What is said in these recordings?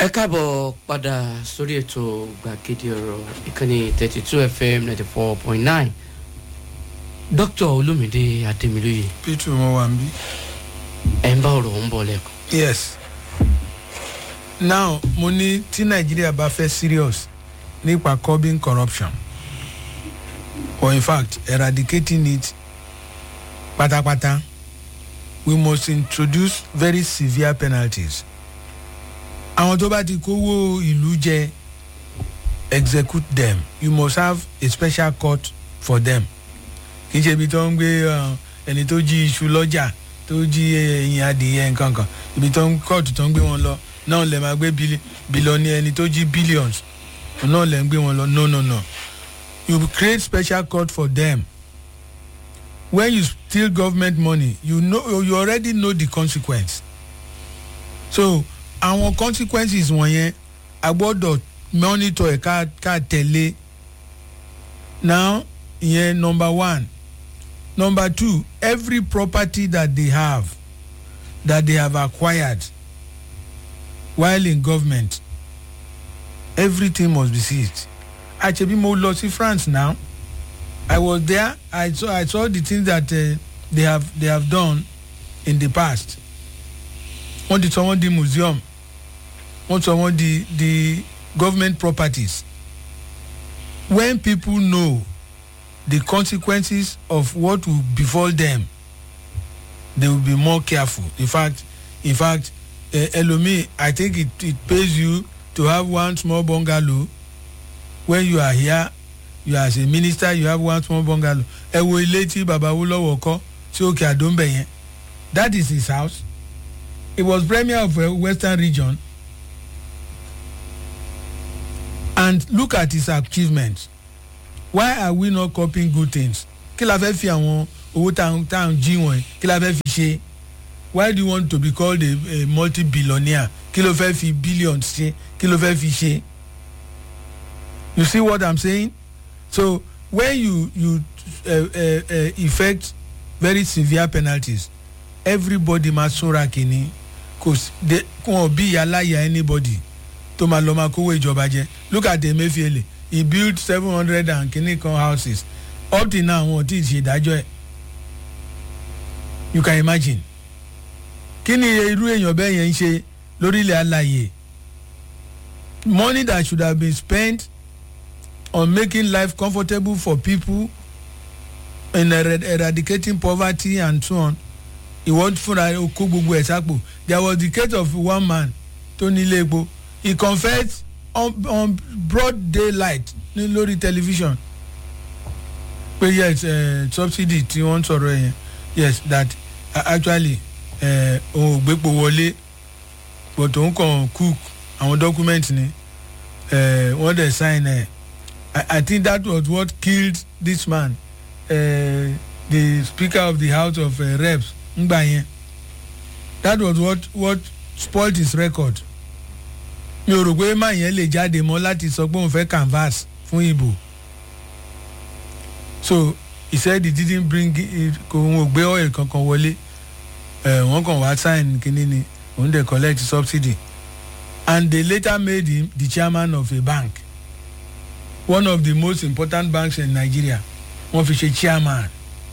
ẹ káàbọ̀ padà sórí ètò gbàgede ọ̀rọ̀ ìkànnì thirty two fm ninety four point nine dr olumide ademiloye p2 wọn wà ń bí. ẹ̀ ń bá ọ̀rọ̀ ń bọ̀ lẹ́kọ̀ọ́. yes now mo ní tí nàìjíríà bá fẹ́ serious nípa curbing corruption or in fact eradicating it pátápátá we must introduce very severe penalties àwọn tó bá ti kówó ìlú jẹ execute them you must have a special court for them kì í ṣe ibi tó ń gbé uh, ẹni tó jí iṣu lọ́jà tó jí ẹyin adìyẹ nǹkan kan ibi tó ń kóòtù tó ń gbé wọn lọ náà lè máa gbé bílíọ̀nù ẹni tó jí billions náà lè ń gbé wọn lọ no no no you create special court for them when you steal government money you know you already know the consequence so àwọn consequences wọ̀nyẹn a gbọ́dọ̀ monitor ẹ̀ ká ká tẹ̀lé now ìyẹn number one number two every property that they have that they have acquired while in government everything must be seized àṣebí mo lọ sí france now i was there i saw i saw the things that uh, they have they have done in the past wọ́n ti sọ wọ́n di museum wọ́n sọ wọ́n di di government properties when people know the consequences of what will befall them they will be more careful in fact in fact uh, elomi i think it it pays you to have one small bungalow when you are here you are as a minister you have one small bungalow ẹ wo ilé tí baba wúlọ́wọ́ kọ́ sí òkè àdóńbẹ̀ yẹn that is his house he was premier of uh, western region and look at his achievements why are we not copying good things kí la fẹ́ fi àwọn owó táwọn táwọn jí wọ̀nyí kí la fẹ́ fi ṣe why do you want to be called a, a multi-billionaire kí ló fẹ́ fi billions ṣe kí ló fẹ́ fi ṣe you see what i'm saying so when you you uh, uh, uh, effect very severe penalties everybody ma súnra kìíní kò wọn bí ìyá láyà anybody tó máa lọ máa kówó ìjọba jẹ look at emefiele he built seven hundred and kìíní kan houses up till now wọn ò tí ì ṣe ìdájọ́ ẹ̀ you can imagine kí ni irú èèyàn bẹ́ẹ̀ yẹn ń ṣe lórílẹ̀ àlàyé money that should have been spent on making life comfortable for people in erad eradicating poverty and so on ìwọ́n fúnra kó gbogbo ẹ̀ sápò there was the case of one man tó nílé epo he confessed on, on broad daylight ní lórí television pé yes uh, subsidy tí wọ́n sọ̀rọ̀ yẹn yes that uh, actually òun ò gbépo wọlé but òun kàn cook àwọn document ni uh, wọ́n dẹ̀ sign ẹ̀ I, I think that was what killed this man uh, the speaker of the house of uh, reps ngbà yẹn that was what what spoilt his record mi ò rò pé máa yẹn lè jáde mọ́ láti sọ pé òun fẹ́ canvas fún ìbò so he said he didn't bring kò òun ò gbé oil kankan wọlé wọ́n kàn wá sign kínní ni òun dey collect subsidy and they later made him the chairman of a bank one of the most important banks in nigeria wọ́n fi ṣe chairman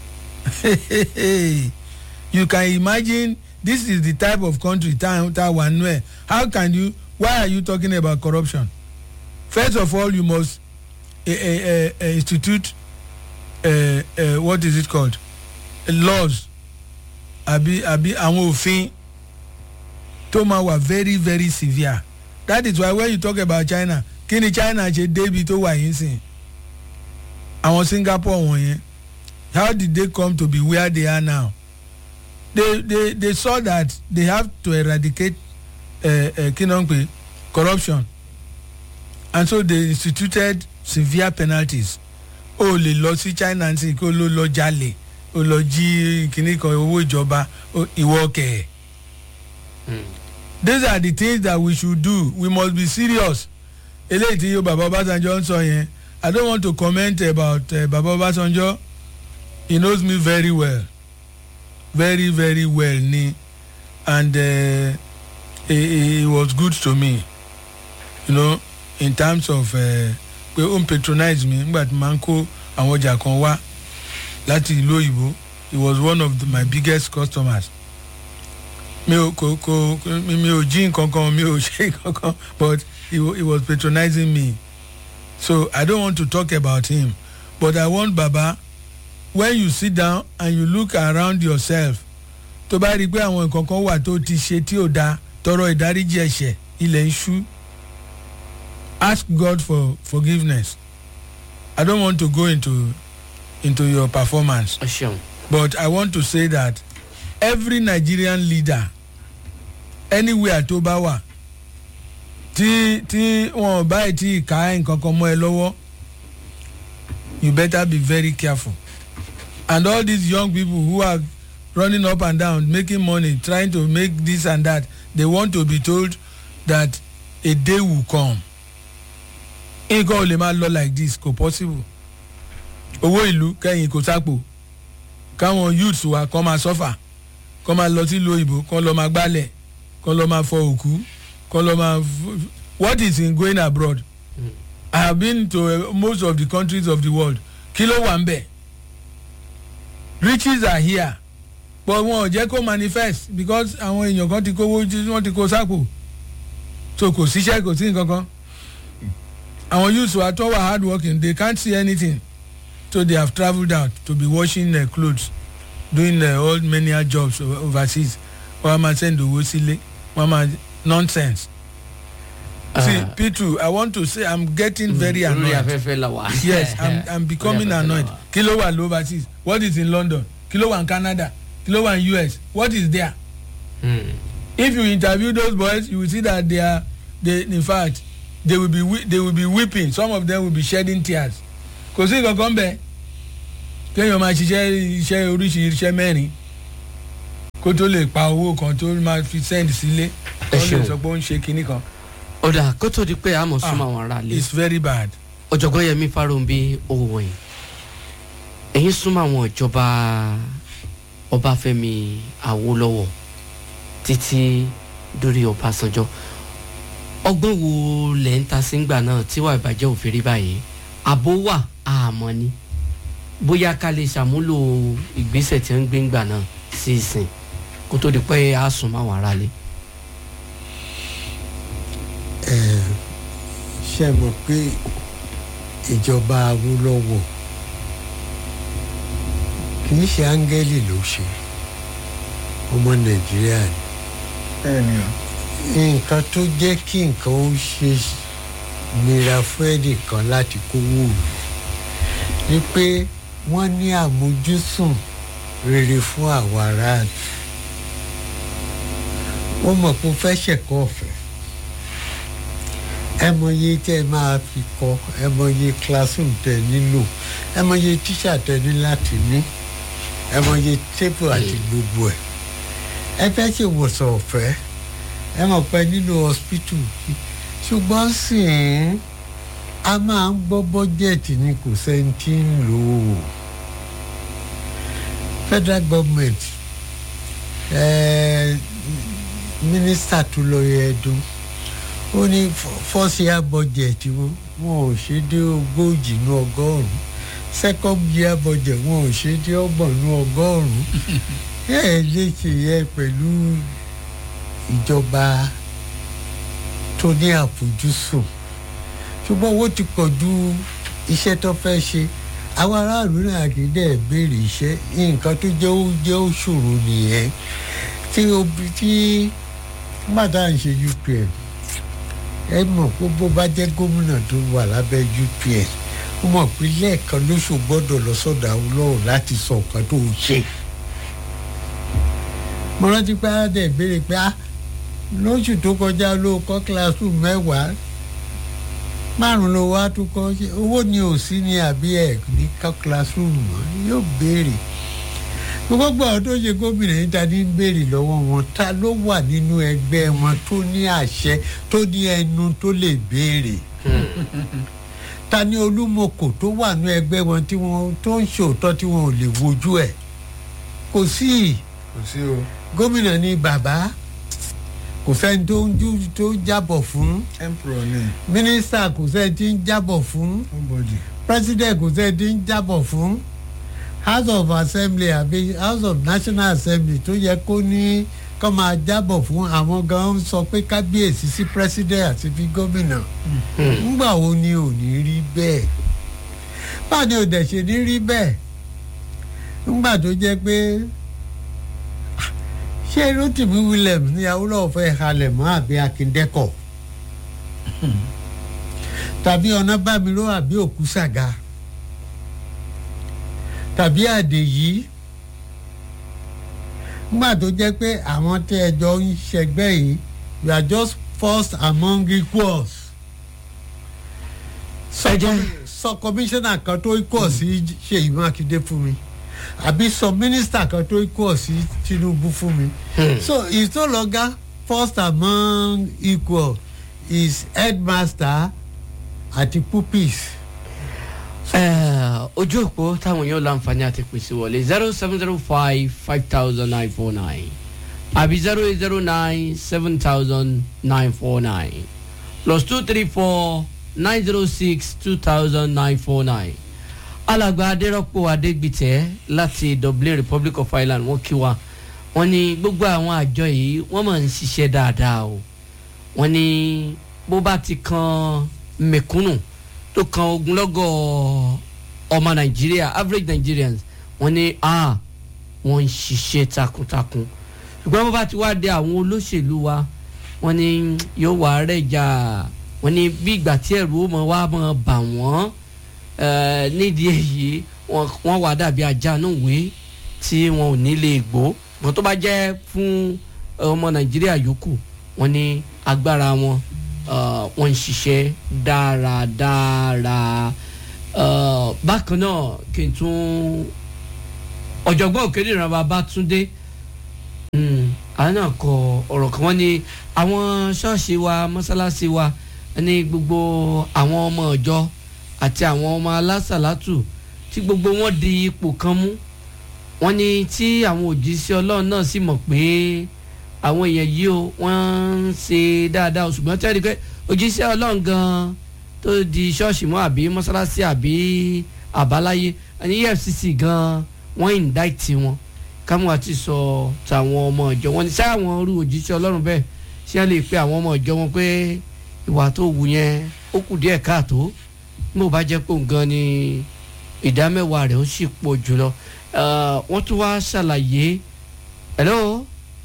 you can imagine this is the type of country tá tá wà nù ẹ how can you why are you talking about corruption first of all you must uh, uh, uh, institute uh, uh, what is it called uh, laws àbí àbí àwọn òfin tó máa wà very very severe that is why when you talk about china kí ni china ṣe débi tó wà yín sìn àwọn singapore wọ̀nyẹn how did they come to be where they are now they they they saw that they have to eradicate kí ló ń pè corruption and so they instituted severe penalties o lè lọ sí china sí kó ló lọ jalè o lọ jí kíní kan owó ìjọba ìwọ kẹ. these are the things that we should do we must be serious eléyìí tí yóò bàbá ọbásanjọ́ ń sọ yẹn i don't want to comment about uh, bàbá ọbásanjọ́ he knows me very well very very well ni and uh, he, he was good to me you know in terms of uh, pé ó ń patronize mi nígbà tí màá ń kó àwọn ọjà kan wá láti ìlú òyìnbó he was one of the, my biggest customers mi ò kò kò mi mi ò jí nǹkan kan mi ò ṣe nǹkan kan but he, wa- he was patronizing me so i don't want to talk about him but i want baba when you sit down and you look around yourself tó bá rí i pé àwọn nǹkan kan wà tó ti ṣe tí ò da tọrọ ìdáríjì ẹ̀ṣẹ̀ ilẹ̀ ń ṣú ask god for forgiveness i don't want to go into into your performance ẹ ṣeun but i want to say that every nigerian leader anywhere tó bá wà tí tí wọn báyìí tí ká nǹkan kan mọ́ ẹ lọ́wọ́ you better be very careful and all these young people who are running up and down making money trying to make this and that they want to be told that a day will come nǹkan ò lè máa lọ like this kò possible owó ìlú kẹ́yìn kò sápò káwọn youths wa kọ́ máa sọ́fà kọ́ máa lọ sílùú òyìnbó kọ́ lọ́ máa gbálẹ̀ kọ́ lọ́ máa fọ òkú kọ́ lọ́ máa f- what is in going abroad i have been to uh, most of the countries of the world kí ló wà ń bẹ̀ riches are here but wọn ò jẹ́ kó manifest because àwọn èèyàn kan ti kówó jí- wọ́n ti kó sápò so kò síṣẹ́ kò sí nǹkan kan àwọn youths wa tó wà hard working they can't see anything so they have travelled out to be washing their clothes doing uh, all many jobs o- overseas wọ́n á máa send owó sílé wọ́n á máa nonsense. see Ah. p2 i want to say i'm getting very lórí annoyed afẹ́fẹ́ la wà. yes i'm i'm becoming Lórí afẹ́fẹ́ la annoyed wà. kí ló wà overseas what is in london kí ló wà in canada kí ló wà in us what is there Hmm. if you interview those boys you will see that they are they in fact they will be wee- they will be weeping some of them will be shedding tears kò sí nǹkan kan bẹ́ẹ̀ kéèyàn máa ṣiṣẹ́ iṣẹ́ oríṣi iṣẹ́ mẹ́rin kó tó lè pa owó kan tó máa fi send sílé tó lè ṣeun. sọ pé ó ń ṣe kinní kan ọ̀dà kó tó di pé àmọ̀ súnmọ́ àwọn ará ilé it's very bad. ọ̀jọ̀gbọ́n yẹmi fáròǹbí owó yìí ẹ̀yin súnmọ́ àwọn ìjọba ọbáfẹ́mi awólọ́wọ̀ títí dórí ọbásanjọ́ ọgbọ́n wo lẹ̀ ń ta sí ńgbà náà tí wàá ìbàjẹ́ òfin rí báyìí àbó wà àmọ́ ni bóyá ká lè ṣàmúlò ìgbésẹ̀ tí wọ́n ń gbé ńgbà náà sí ìsìn kó tó di pé a súnmọ́ àwọn ará ilé. ṣe mọ̀ pé ìjọba awólọ́wọ̀ kì í ṣe áńgẹ́lì ló ṣe ọmọ nàìjíríà ni bẹ́ẹ̀ni o. nǹkan tó jẹ́ kí nǹkan ó ṣe nira fún ẹnìkan láti kówó òòlù ni pé wọ́n ní àmójúsùn rere fún àwọn aráàlú wọ́n mọ̀ pé ó fẹ́ ṣẹ̀kọ́ ọ̀fẹ́ ẹ mọye tẹ ẹ máa fi kọ ẹ mọye classroom tẹ nílò ẹ mọye tíṣà tẹ ní láti ní ẹ mọye tébù àti gbogbo ẹ ẹ fẹ́ ṣèwòsàn ọ̀fẹ́ ẹ mọ̀ pé nílò hospital ṣùgbọ́n sì ń a máa ń gbọ́ bọ́jẹ̀tì ni kò sẹ́ni tí ń lò ó federal government eh, minister tó lọ yẹ ẹdun ó ní first year budget wọn wọn ò ṣe dé ogójì ní ọgọ́rùn-ún second year budget wọn ò ṣe dé ọgbọ̀n ní ọgọ́rùn-ún ẹ ẹ lè ṣe yẹ pẹ̀lú ìjọba tó ní àfojúsùn ṣùgbọ́n owó ti pọ̀ ju iṣẹ́ tó fẹ́ ṣe àwọn aráàlú náà kì í dẹ̀ béèrè iṣẹ́ nǹkan tó jẹ́ ó jẹ́ ó ṣòro nìyẹn tí obi tí gbàdá ń ṣe upn ẹ mọ̀ pé bó bá jẹ́ gómìnà tó wà lábẹ́ upn ó mọ̀ pé lẹ́ẹ̀kan lóṣù gbọ́dọ̀ lọ sọ́dọ̀ àwọn ọlọ́run láti sọ nǹkan tó ń ṣe mo rántí pé aládé béèrè pé ah lóṣù tó kọjá ló kọ́ classroom mẹ́wàá márùn ló wá tó kọ́ ṣe owó ni ò sí ní àbí ẹ̀ ní kọ́ classroom mọ́ yóò béèrè gbogbo àwọn tó ṣe gómìnà yìí ta ní béèrè lọ́wọ́ wọn ta ló wà nínú ẹgbẹ́ wọn tó ní àṣẹ tó ní ẹnu tó lè béèrè ta ní olúmọkò tó wà nínú ẹgbẹ́ wọn tí wọn tó ń ṣòótọ́ tí wọn ò lè wojú ẹ̀ kò sí kò sí o. gómìnà ní bàbá kò sẹ́ni tó ń jú tó ń jábọ̀ fún emperor ni mínísítà kò sẹ́ni tí ń jábọ̀ fún nobody. president kò sẹ́ni tí ń jábọ̀ fún house of assembly àbí house of national assembly tó yẹ kó ní kó máa jábọ̀ fún àwọn gan ń sọ pé kábíyèsí sí president àti fi gómìnà ńgbà wo ni ò ní rí bẹ́ẹ̀ báwo ni ò dẹ̀ ṣe ní rí bẹ́ẹ̀ ńgbà tó jẹ́ pé ṣé rotimi williams ní awúrọ̀ fẹ́ halẹ̀ mọ́ àbí akíndẹ́kọ̀ tàbí ọ̀nàbàmíró àbí òkúsàgà tàbí àdèyí nígbà tó jẹ́ pé àwọn tí ẹjọ́ ń ṣẹgbẹ́ yìí you are just first among equals Ẹ jẹ́- sọ kọmíṣánná kan tó equal sí ṣèyí mákindé fún mi àbí sọ mínísítà kan tó equal sí tinubu fún mi so it's no longer first among equal is headmaster àti pupils. Eh, ojú òpó táwọn èèyàn láǹfààní àti pèsè wọlé zero seven zero five five thousand nine four nine àbí zero eight zero nine seven thousand nine four nine plus two three four nine zero six two thousand nine four nine alàgbà adérọ́pò adégbìtẹ́ láti dublin republic of ireland wọ́n kí wa wọ́n ní gbogbo àwọn àjọ yìí wọ́n máa ń ṣiṣẹ́ dáadáa o wọ́n ní bó bá ti kan mẹ̀kúnnù tó kan ogunlọ́gọ̀ ọmọ nàìjíríà average nigerians wọ́n ní a wọ́n ń ṣiṣẹ́ takuntakun ṣùgbọ́n bó bá ti wá dé àwọn olóṣèlú wa wọ́n ní yóò wá rẹ̀ jà wọ́n ní bí ìgbà tí ẹ̀rù ó mọ̀ wá mọ̀ bà wọ́n eh, nídìí èyí wọ́n wọ́n wà dàbí ajá náà wé tí wọn ò ní lè gbó wọ́n tó bá jẹ́ fún ọmọ nàìjíríà yòókù wọ́n ní agbára wọn uh, wọ́n ń ṣiṣẹ́ dáradára uh, bákan náà kí n tún ọ̀jọ̀gbọ́n òkèdè ìran Babátúndé mm, àwọn náà kọ ọ̀rọ̀ kan wọ́n ní àwọn ṣọ́ọ̀ṣì wa mọ́sálásí wa ní gbogbo àwọn ọmọ ọ̀jọ́ àti àwọn ọmọ alásàlátù tí gbogbo wọn di ipò kan mú wọ́n ní tí àwọn òjíṣẹ́ ọlọ́run náà sì mọ̀ pé àwọn èèyàn yìí o wọ́n ń ṣe dáadáa o ṣùgbọ́n tẹ́lẹ̀ pé òjíṣẹ́ ọlọ́run gan tó di ṣọ́ọ̀ṣì mọ́ àbí mọ́sálásí àbí àbáláyé ní efcc gan wọ́n indict wọn káwọn àti sọ tàwọn ọmọ ìjọ wọn ní sáà wọn rú òjíṣẹ́ ọlọ́run bẹ́ẹ̀ ṣé wọ́n lè pe àwọn ọmọ ìjọ wọn pé ìwà tó wù yẹn ó kù díẹ̀ káàtó mo bá jẹ́ pé òun gan ni ìdá mẹ́wàá rẹ̀ ó sì pọ̀ jùlọ Eh, wọ́n tún wá ṣàlàyé hello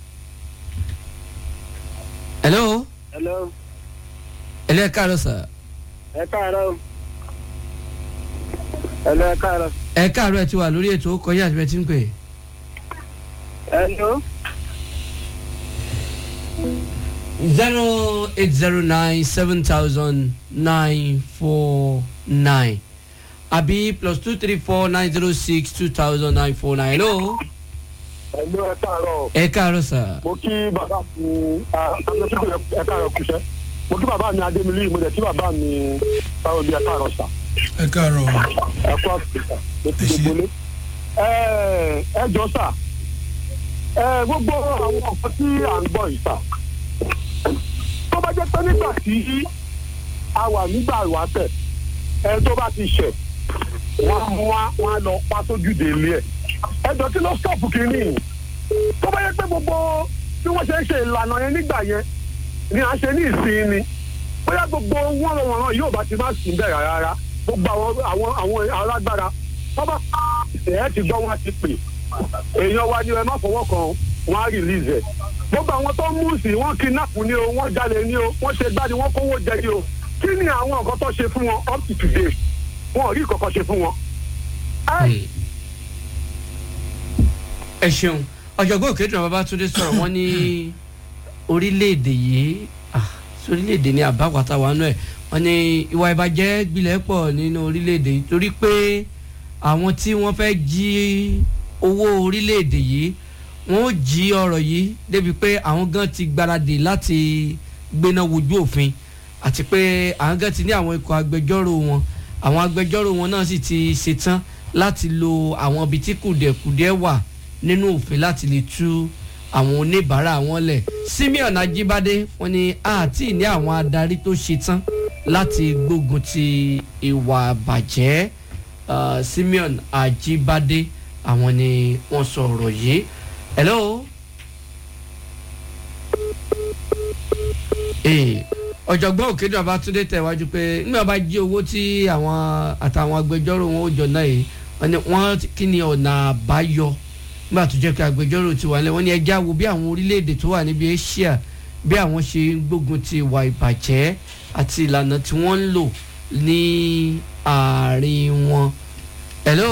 hello Hello, hello ẹ káàárọ̀ sà ẹ káàárọ̀. Hello, ẹ káàárọ̀. ẹ káàárọ̀ ẹ ti wà lórí ètò ó kọjá àti bẹ́ẹ̀ tí ń pè Hello. zero eight zero nine seven thousand nine four nine àbí plus two three four nine zero six two thousand nine four nine hello Hello, ẹ káàárọ̀. ẹ káàárọ̀ sà Mo kí bàbá mi àtàlẹ́sìkò ẹ káàárọ̀ kùsẹ́. Mo kí bàbá mi Adémilí, mo dẹ̀ kí bàbá mi báwo bí ẹ káàárọ̀ sà. ẹ káàárọ̀ Ẹ kú àtúntà. Mo ti Ẹ ṣé. gbogbo lé. Ẹ ẹ jọ sà. Ẹ gbogbo àwọn nǹkan tí à ń gbọ́ yìí sà. Tó bá jẹ́ pé nígbà tí a wà nígbà ìwáṣẹ̀, ẹ tó bá ti ṣẹ̀, wọ́n á mú wa wọ́n á lọ pa sójúde ilé ẹ̀. Ẹ jọ kí ló stọ̀pù kínní yìí? tó bá yẹ pé gbogbo bí wọ́n ṣe ń ṣe ìlànà yẹn nígbà yẹn ni à ń ṣe ní ìsìn ni bóyá gbogbo wọn wọ̀nràn yóò bá ti má sí bẹ̀rẹ̀ rárá gbogbo àwọn àwọn àwọn alágbára wọ́n bá ẹ̀ ti gbọ́ wọn ti pè èèyàn wa ni ẹ má fọwọ́ kan wọn á release ẹ̀ gbogbo àwọn tó ń mú sí wọn kidnap ni o wọ́n jalè ni o wọ́n ṣe gbá ni wọ́n kówó jẹ ni o kí ni àwọn nǹkan tó ṣe fún wọn up to today wọn ò rí ìkọ̀kọ̀ ṣe fún wọn. Ẹ, ẹ ṣeun ọ̀jọ̀gbọ́n òkèdè Babátúndé sọ̀rọ̀ wọ́n ní orílẹ̀-èdè yìí ah, sí orílẹ̀-èdè ní àbáwátá wa náà ẹ̀ wọ́n ní ìwà ìbàjẹ́ gbilẹ̀ pọ̀ nínú orílẹ̀-èdè yìí torí pé àwọn tí wọ́n fẹ́ jí owó orílẹ̀-èdè yìí wọ́n ó jí ọ̀rọ̀ yìí débi pé àwọn gan ti gbáradì láti gbéná wojú òfin àti pé àwọn gan ti ní àwọn ikọ̀ agbẹjọ́rò wọn àwọn agbẹjọ́rò wọn náà sì ti ṣetán láti lo àwọn ibi tí kùdẹ̀kùdẹ̀ wà nínú òfin láti lè tú àwọn oníbàárà wọn lẹ̀ simeon ajibade wọn ni àti ní àwọn adarí tó ṣetán láti gbógun ti ìwà bàjẹ́ uh, simeon ajibade àwọn ni wọ́n sọ ọ̀rọ̀ yìí hello. Ee, ọ̀jọ̀gbọ́n òkèdè ọbátúndé tẹ̀wájú pé nígbà bá jí owó tí àwọn àtàwọn agbẹjọ́rò wọn ó jọ náà yìí wọ́n ní wọ́n kí ni ọ̀nà àbáyọ nígbà tó jẹ́ pé agbẹjọ́rò ti wà lẹ́ wọ́n ní ẹjẹ́ àwo bí àwọn orílẹ̀-èdè tó wà níbi asia bí àwọn ṣe ń gbógun ti ìwà ìbàjẹ́ àti ìlànà tí wọ́n ń lò ní àárín wọn. hello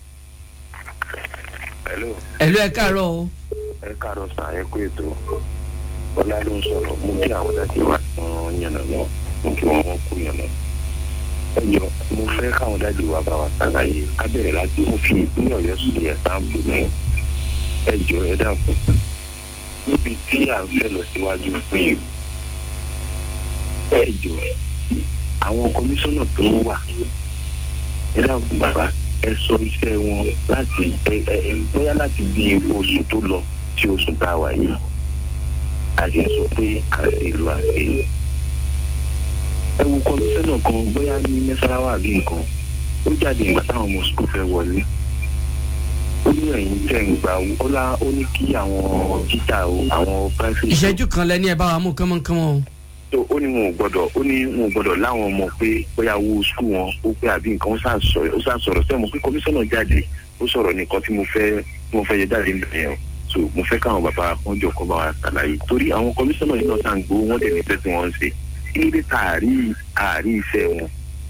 hello hello ẹ káàárọ̀ o. ẹ káàárọ̀ sàn ẹ kú ètò bọ́lá ló ń sọ̀rọ̀ mú kí àwọn dájú wà fún yànnà náà mú kí wọ́n wọ́n kú yànnà. ẹ jọ mo fẹ́ káwọn dájú wà bá wa ṣàlàyé ká bẹ̀rẹ̀ láti mo fi ìpínlẹ̀ ọ̀yọ́ sí ẹ̀ sáǹpù náà ẹ jọ ẹ dàpọ̀ níbi tí à ń fẹ́ lọ síwájú fún yìí ẹ jọ àwọn kọmíṣánná tó ń wà ẹ dàpọ̀ bàbá ẹ sọ iṣẹ́ wọn láti ẹ ẹ bóyá láti bí oṣù tó lọ sí oṣù tá a wà yìí àti sọ pé àṣẹ ìlú àṣẹ ẹ wo kọmíṣánná kan bóyá ní mẹsàráwá àbí nǹkan ó jáde ìgbà táwọn ọmọ sukùl fẹ́ wọlé ó ní ẹ̀yìn tẹ̀ ń gbà ó lá ó ní kí àwọn títà o àwọn private. ìṣẹ́jú kan lẹ́ni ẹ̀ bá wa mú kánmọ́kánmọ́ o. tó ó ní wọn ò gbọ́dọ̀ ó ní wọn ò gbọ́dọ̀ láwọn ọmọ pé bóyá owó sukùl wọn ó pé àbí nǹkan ó sàsọ̀rọ̀ sẹ́mo pé kọmíṣánná jáde ó sọ̀rọ̀ nìkan tí mo fẹ́ tí mo fẹ́ yẹ jáde níbẹ̀ yẹn o so mo fẹ́ káwọn bàbá wọn jọ kọ́ bá wa ṣàlàyé torí àwọn kọmíṣánná yìí náà tá à ń gbowó wọn dẹ̀ nífẹ̀ẹ́ tí wọ́n ń ṣe kí ló dé tá a rí àárí iṣẹ́ wọn.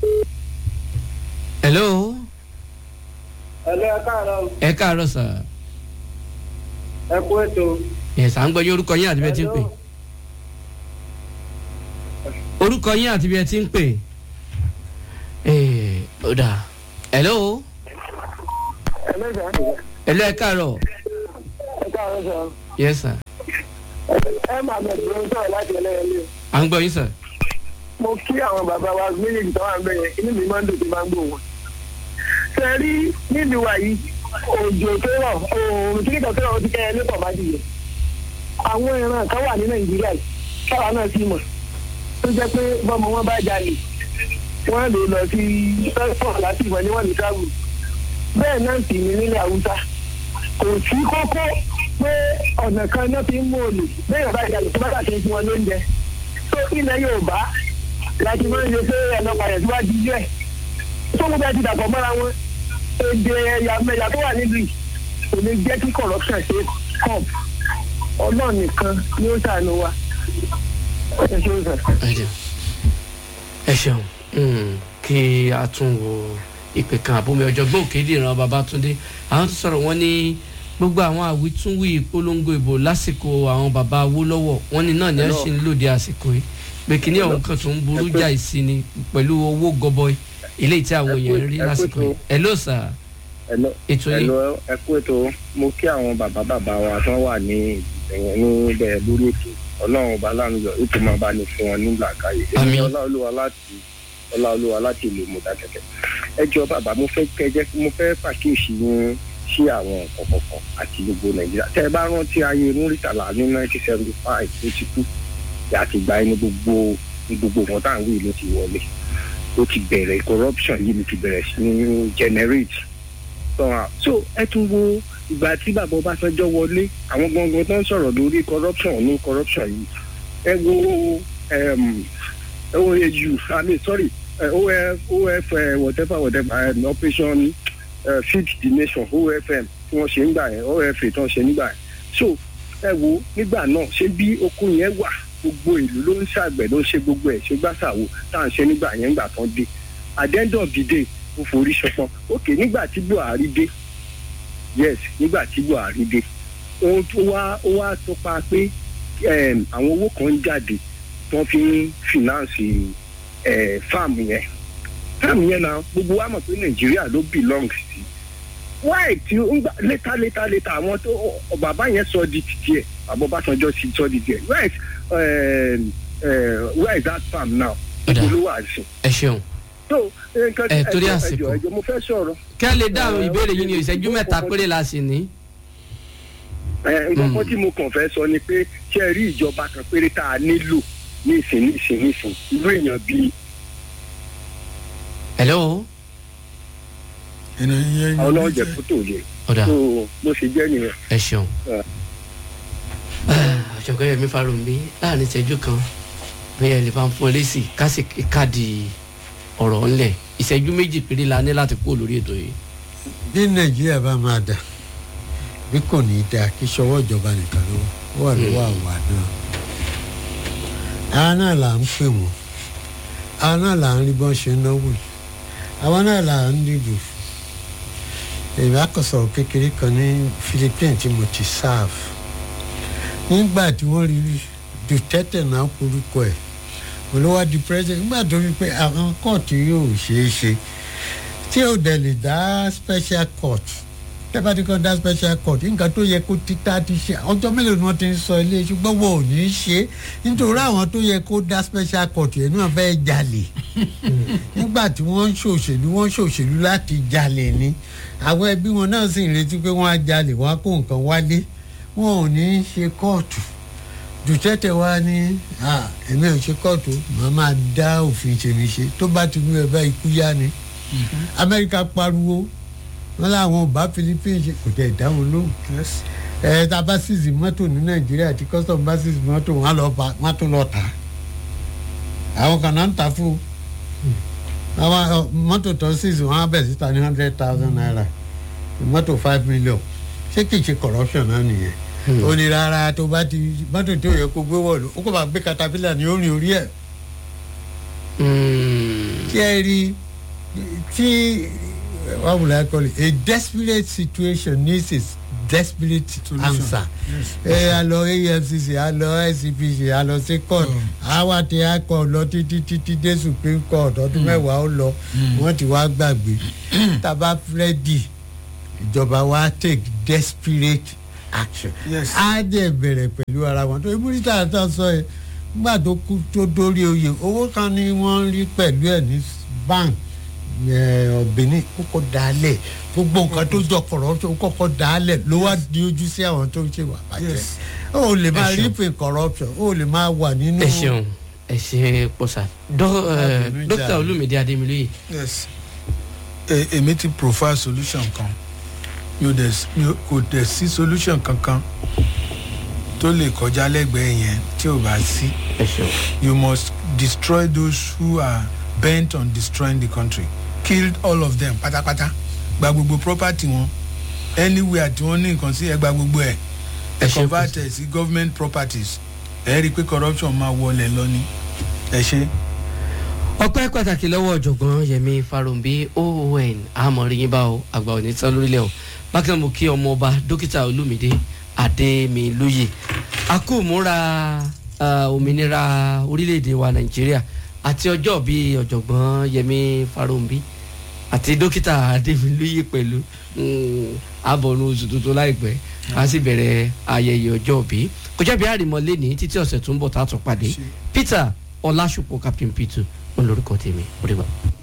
hello ẹlẹ́ ẹ káàárọ̀ ẹ káàárọ̀ sà ẹ kú ètò ẹ̀ sà ń gbọ́ yín orúkọ yín àti bí ẹ ti ń pè orúkọ yín àti bí ẹ ti ń pè ẹ̀ ó dà hello ẹlẹ́sà hello ẹ káàárọ̀ ẹ káàárọ̀ sọ yes sir ẹ máa bẹ̀rẹ̀ ló ń sọ̀rọ̀ láti ẹlẹ́yẹlé à ń gbọ́ yín sà mo kí àwọn bàbá wa méjèèjì tó wà ń bẹ̀yẹn inú mi máa ń dùn tí máa ń gbò wọn. ṣe rí nílùú wa yìí òjò tó rọ̀ òòrùn tí kìtọ̀ tó rọ̀ ó ti kẹ́ ẹ lẹ́pọ̀ bá ti yẹ. àwọn ìran kan wà ní nàìjíríà yìí káwa náà sì mọ̀ tó jẹ́ pé bọ́mọ wọn bá jalè wọ́n lè lọ sí pẹ́sọ̀ láti ìmọ̀ ní wọ́n lè travel. bẹ́ẹ̀ náà sì ní nílẹ̀ haúsá kò sí kókó pé ọ̀nà kan náà fi ń mú olè bẹ́ẹ̀ bá jalè tó bá bá ṣe fún wọn lóúnjẹ. tó ilẹ̀ yorùbá láti máa ń ṣe pé ẹ̀nà padà síwájú ilé ẹ̀ tó gbogbo ẹ ti dàpọ̀ mọ́ra wọn èdè ẹ̀yà mẹ́yà tó wà nílùú yìí kò ní jẹ́ kí corruption ṣe kọ́ọ̀p ọlọ́run nìkan ni ó ṣàánú wa ẹ ṣe ó sàn. ẹ jẹun ẹ ṣeun Mm, kí a tún wo ìpè kan àbómi ọ̀jọ̀gbọ́n òkèdè ìran babatunde àwọn tó sọ̀rọ̀ wọn ní gbogbo àwọn àwítúnwí ìpolongo ìbò lásìkò àwọn bàbá awólọ́wọ̀ wọn ní náà ní ẹ ṣì ń lòdì àsìkò yìí pé kíní ọ̀hún kan tó ń burú jà ìsí ni pẹ̀lú owó gọbọi eléyìí tí àwọn èèyàn ń rí lásìkò yìí ẹ ló sà Hello, ètò yìí hello, ẹ kú ètò mo kí àwọn bàbá bàbá wa tó wà ní ẹ̀yìn níbẹ̀ lórí ètò ọlọ́run ọba láàmúyọ ètò máa bá ní fún wọn ní làákàyè Àmín. èmi ọláolúwa láti ọláolúwa láti ìlú mọ̀dákẹ́kẹ́ ẹ jọ bàbá mo fẹ́ kẹjẹ mo fẹ́ pàkíyèsí yín sí àwọn nǹkan kọ̀ọ̀kan àti gbogbo nàìjíríà tẹ́ ẹ bá rántí ayé múrítàlá ní nineteen seventy five tó ti kú àti ìgbà yẹn ní gbogbo ní gbogbo wọn tá à ń wí ló ti wọlé ó ti bẹ̀rẹ̀ corruption yìí ló ti bẹ̀rẹ̀ sí ní generate sọ̀rọ̀ so ẹ tún wo ìgbà tí bàbá ọbásanjọ́ wọlé àwọn gangan tó ń sọ̀rọ̀ lórí corruption ní corruption yìí ẹ wo um, oau i mean sorry uh, of of uh, whatever whatever um, operation uh, feed the nation ofm tí wọ́n ṣe ń gbà yẹn ofa tí wọ́n ṣe nígbà yẹn so ẹ wo nígbà náà ṣé bí okun yẹn wà gbogbo ìlú ló ń ṣàgbẹ̀ ló ń ṣe gbogbo ẹ̀ ṣe gbàṣàwò tá à ń ṣe nígbà yẹn nígbà tán dé at the end of the day ó forí ṣọpọn ok nígbà tí buhari dé yes nígbà tí buhari dé ohun tó wá ó wá tọpa pé um, àwọn owó kan ń jáde tó fi ń finance eh, farm yẹn farm yẹn náà gbogbo wa mọ̀ pé nàìjíríà ló belong sí why tí ó ń gbà létà létà létà àwọn tó ọ- bàbá yẹn sọ di títí ẹ bàbá ọbásanjọ́ sì sọ di tiẹ̀ where is um, uh, where is that farm now Ọ̀dà. ibo ló wà sí ẹ ṣeun so nǹkan Ẹ, torí ẹjọ àsìkò. ẹjọ ẹjọ mo fẹ́ sọ̀rọ̀ kí a lè dáhùn Eh, ìbéèrè yìí ní ó- ìṣẹ́jú ó- mẹ́ta ó- péré la sì ní. ẹ nǹkan tí mo kàn fẹ́ sọ ni pé ṣé ẹ rí ìjọba kan péré tá a nílò ní ìsìn ní ìsìn ní ìsìn irú èèyàn bíi hello ẹnu yẹn ọlọ́ọ̀jẹ̀ kó tó yẹ ọ̀dà tó bó ṣe jẹ́ nìyẹn. ẹ ṣeun. Ah. ọ̀jọ̀gbọ́n yẹmi farunbi láàrin ìṣẹ́jú kan bẹ́ẹ̀ lè bá ń fún ẹ lésì kásì káàdì ọ̀rọ̀ ńlẹ̀ ìṣẹ́jú méjì péré la ní láti kúrò lórí ètò yìí. bí nàìjíríà bá máa dà bí kò ní í dáa kí sọwọ́ ìjọba nìkan ló wà lọ́wọ́ àwa náà àwa náà là ń pè wọ́n àwa náà là ń rí bọ́n ṣe ń náwó yìí àwa náà là ń dìbò fún èmi àkọsọ̀rọ̀ kékeré kan ní philippines tí mo ti serve nígbà tí wọ́n rí duterte náà korúkọ ẹ̀ olówó di president nígbà tó rí pé àwọn kóòtù yóò ṣeé ṣe tí ò dẹ̀ lè dá special court tẹ́fà tí kò dá special court nǹkan tó yẹ kó títà ti ṣe ọjọ́ mélòó ni wọ́n ti ń sọ ilé ṣùgbọ́n wọn ò ní í ṣe nítorí àwọn tó yẹ kó dá special court yẹn náà fẹ́ jalè nígbà tí wọ́n ń ṣòṣèlú wọ́n ń ṣòṣèlú láti jalè ni àwọn ẹbí wọn náà sì ń retí pé wọ́n á jalè wọ́n á kó nǹkan wálé wọn ò ní í ṣe kóòtù dùtẹ́tẹ̀ wá ní "Ah, èmi ò ṣe kóòtù màá máa dá òfin ṣèmi ṣe tó bá ti mú ẹ bá ikú yá ni amẹ́ríkà pariwo wọn làwọn ò bá philippines ṣe kò tẹ̀ dá wọn lóhùn ẹ tá a bá sísì mọ́tò ní nàìjíríà tí custom bá sísì mọ́tò wọn á lọ bá wọn á tún lọ tà á àwọn kan náà ń tà fún un àwọn ọ, mọ́tò tó sísì wọn á bẹ̀ síta ní hundred thousand naira mọ́tò five million ṣé kìí ṣe corruption náà nìyẹn ó ní rárá tó bá ti mọ́tò tó yẹ kó gbé wọ̀lú ó kò bá gbé caterpillar ní orin orí ẹ̀ tí ẹ rí tí what would I call it a desperate situation needs a desperate Solution. answer ẹ a lọ efcc a lọ icpc a lọ sí court àwa ti high court lọ títí títí dé supreme court ọdún mẹ́wàá ó lọ wọ́n ti wá gbàgbé tàbá freddy ìjọba wa take desperate action Yes. á dẹ̀ bẹ̀rẹ̀ pẹ̀lú ara wọn tó ibùdó àtọ́ sọ yẹn nígbà tó kú tó dórí oyè owó kan ni wọ́n rí pẹ̀lú ẹ̀ ní bank ọ̀bìnrin kókó dálẹ̀ gbogbo nǹkan tó jọ corruption kókó dálẹ̀ ló wá di ojú sí àwọn tó ń ṣe wà bàjẹ́ Yes. o lè máa Ẹ rí ṣeun. pé corruption o lè máa wà nínú. ẹ ṣeun ẹ ṣe pọ̀sà Àbẹ̀nú dókítà jà. olùmídé adémilóye yes E- èmi ti profile solution kan mi ò dẹ̀ s- mi ò- kò dẹ̀ sí solution kankan tó lè kọjá lẹ́gbẹ̀ẹ́ yẹn tí ò bá sí ẹ ṣeun you must destroy those who are bent on destroying the country kill all of them pátápátá gba gbogbo property wọn anywhere tí wọ́n ní nǹkan sí ẹ gba gbogbo ẹ̀ Ẹ ẹ ṣe convert ẹ̀ sí government properties ẹ rí i pé corruption máa wọlé lọ ní ẹ ṣe. ọpẹ́ pàtàkì lọ́wọ́ ọ̀jọ̀gbọ́n yẹmi farumbi oon amọ̀rìyìn bá o àgbà òní tán lórílẹ̀ o bákan mo kí ọmọ ọba dókítà olùmídé adémilóye akúmúra ah, òmìnira orílẹ̀-èdè wa nàìjíríà àti ọjọ́ bíi ọ̀jọ̀gbọ́n yẹmi farumbi àti dókítà adémilóye pẹ̀lú mm, abọ̀nù oṣù tuntun láìpẹ́ a sì bẹ̀rẹ̀ ayẹyẹ ọjọ́ bí kọjá bí àrìmọ́ lẹ́ni títí ọ̀sẹ̀ tó ń bọ̀ tá a tún pàdé peter ọlásùpọ̀ captain peter olórúkọ tèmi ó dìgbà.